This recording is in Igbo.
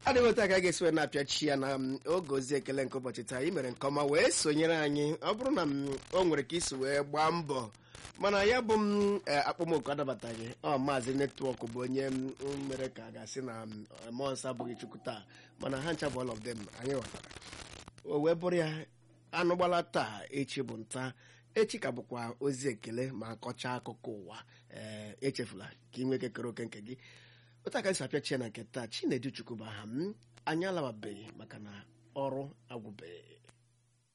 adịghị otu a ka a ga-esi wee na-apịachi ya na m, oge ozi ekele nke ụbọchị taa ị mere nke ọma wee sonyere anyị ọ bụrụ na m, o nwere ka isi wee gbaa mbọ mana ya bụ m e, akpọmoku adabataghị ọ maazị netwọk bụ onye m mere ka a ga-asị na m, mmụọ nsọ abụghị chukwu taa mana ha ncha bụ all of them anyị ghọtara o wee bụrụ ya anụ gbala taa echi bụ nta echi ka bụkwa ozi ekele ma kọchaa akụkọ ụwa ee echefula ka ị nwee kekere oke nke gị otu aka esi apịachie na nke taa chinedu chukwu bụ aha m anyị alababeghị maka na ọrụ agwụbeghị